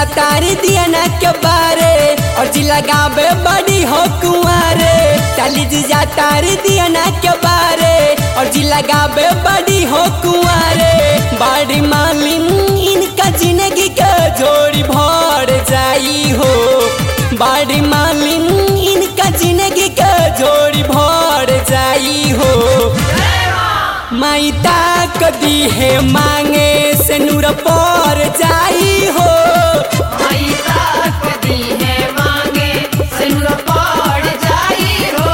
तारी दिया ना के बारे और जी लगावे बड़ी हो कुंवारे डाली जीजा तारी दिया ना के बारे और जी लगावे बड़ी हो कुंवारे बड़ी मालिन इनका जिंदगी के जोड़ी भर जाई हो बड़ी मालिन इनका जिंदगी के जोड़ी भर जाई हो माइता कदी है मांगे से नूर पर जाई हो माइता कदी है मांगे सिनुर पड़ जाई हो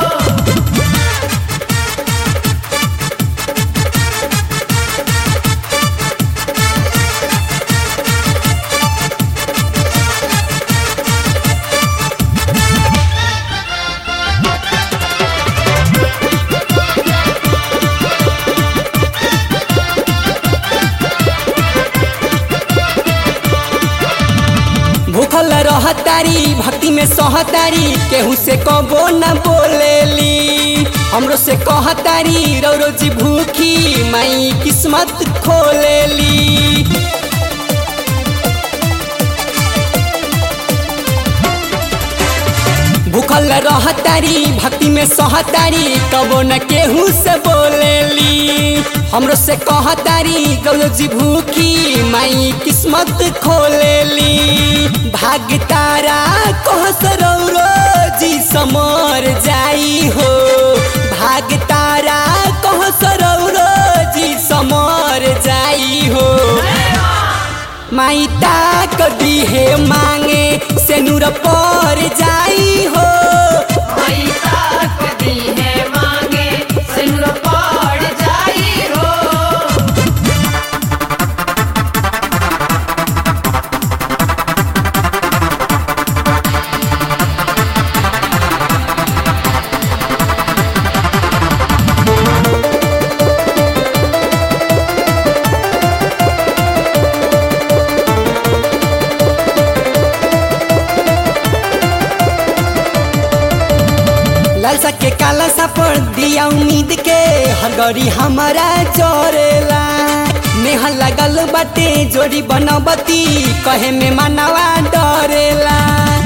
भूखल रहतारी भक्ति में सहतारी केहू से कबो न बोलेली हमरो से कहतारी रो रोजी भूखी माई किस्मत खोलेली भूखल रहतारी भक्ति में सहतारी कबो न केहू से बोलेली हमरो से कहतारी गौरव जी भूखी माई किस्मत खोलेली भाग तारा कह सरौरो जी समर जाई हो भाग तारा कह सरौरो जी समर जाई हो माइता कदी है मांगे से नूर पर जाई हो माइता कदी है मांगे सिनुर पड़ जाई हो लालसा के काला सा पर दिया उम्मीद के हगरी हमारा चोरेला नेहा लगल बाटे जोड़ी बनबती कहे में मनवा डरेला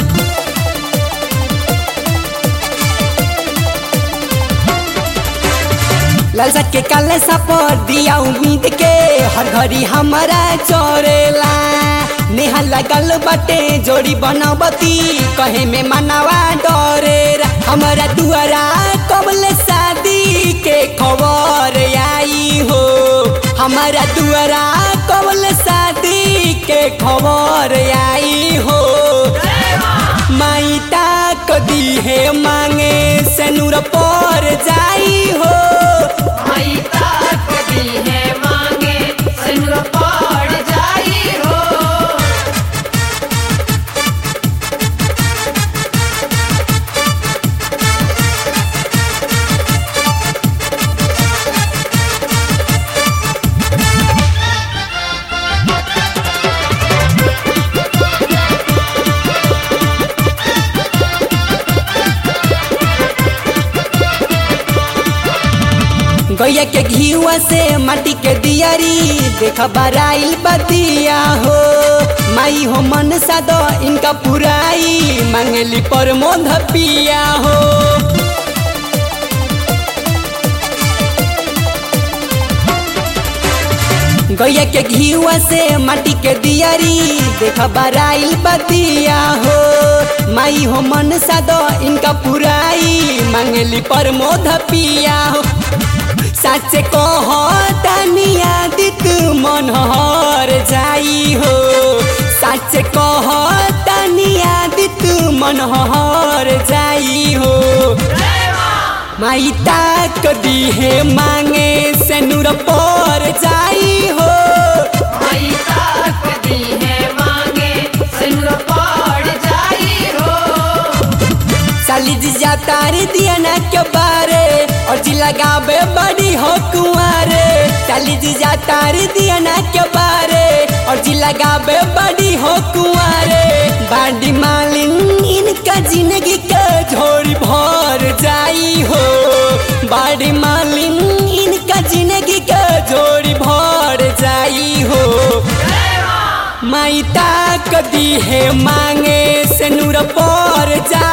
लालसा के काले सा पर दिया उम्मीद के हर घड़ी हमारा चोरेला नेहा लगल बाटे जोड़ी बनबती कहे में मनवा डरेला हमारा दुआरा कबल शादी के खबर आई हो हमारा दुआरा कबल शादी के खबर आई हो माइता कदी है मांगे से नूर पर जाई हो माइता कदी है मांगे सिनुर पड़ जाई हो गैया के घीवा से माटी के दियारी देख बराइल बतिया हो माई हो मन सादो इनका पुराई मांगली पर मोध पिया हो गैया के घीवा से माटी के दियारी देख बराइल बतिया हो माई हो मन सादो इनका पुराई मांगली पर मोध पिया हो सच कह तनिया दित मन हर जाई हो सच कह तनिया दित मन हर जाई हो माइता कदी है मांगे से नूर पर जाई हो माइता कदी है मांगे सिनुर पड़ जाई हो साली जीजा तारी दिया ना के बारे और जी लगावे बड़ी हो कुंवारे साली जीजा तारी दिया ना के बारे और जी लगावे बड़ी हो कुंवारे बाडी मालिन इनका जिंदगी का झोड़ी भर जाई हो बाडी मालिन इनका जिंदगी का झोड़ी भर जाई हो माई ताक दी है मांगे से नूर पर जा